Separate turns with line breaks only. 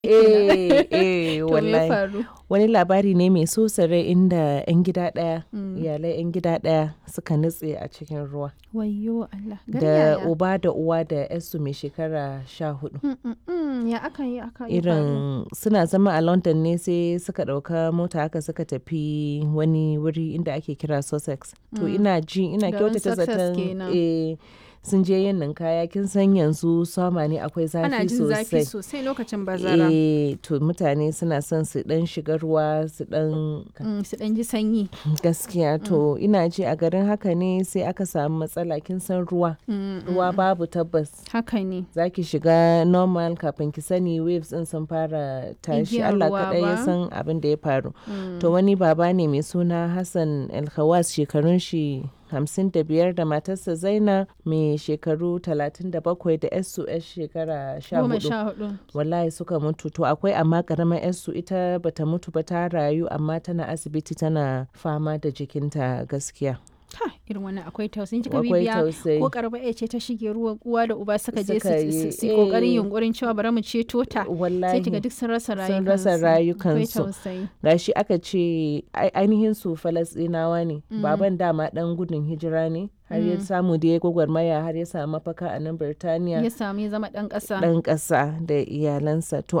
eh eh
To me ya
wallahi
faru?
wani labari ne mai so rai inda 'yan gida ɗaya iyalai 'yan gida ɗaya suka nutse a cikin ruwa
Wayyo Allah. Gari
da
yaya?
uba da uwa da yarsu mai shekara sha hudu
Mm, mm, mm, Ya aka yi aka yi faru?
irin suna zama a london ne sai suka ɗauka mota haka suka tafi wani wuri inda ake kira sussex to ina ji ina
Garin
kyautata
Sussex
zaton
kenan.
eh, sun je yin ninkaya kin san yanzu sama ne akwai
Ana
zafi
jin zafi
sosai
sosai lokacin bazara.
eh to mutane suna son su dan shiga ruwa su dan
Mm, Su ɗan ji sanyi.
gaskiya to ina ji a garin haka ne sai aka samu matsala kin san ruwa
Mm,
ruwa babu tabbas
Haka ne.
za ki shiga normal kafin ki sani waves din sun fara tashi
Igiyar
Allah
ruwa
kaɗai ya
ba?
san abin da ya faru to wani baba ne mai suna Hassan Alkhawas shekarun shi hamsin da biyar da matarsa Zaina mai shekaru talatin da bakwai da yarsu yar shekara sha
Goma
hudu
sha hudu.
wallahi suka mutu to akwai amma karamar yarsu ita bata mutu ba ta rayu amma tana asibiti tana fama da jikinta gaskiya
Ha, irin wannan akwai tausayin kika
akwai
bibiya
tausayi
ko karba ya ce ta shige ruwa uwa da uba suka je
Suka
su-
yi,
su su kokarin
eh.
yunkurin cewa bari mu ceto ta sai
wallahi
kiga duk sun rasa rayukansu
sun rasa
akwai
rayukansu
tausayi
gashi aka ce ai- ainihin su falasɗinawa ne baban dama dan gudun hijira ne har ya samu da ya gwagwarmaya har ya samu mafaka a nan birtaniya
ya samu ya zama dan kasa
dan ƙasa da iyalansa to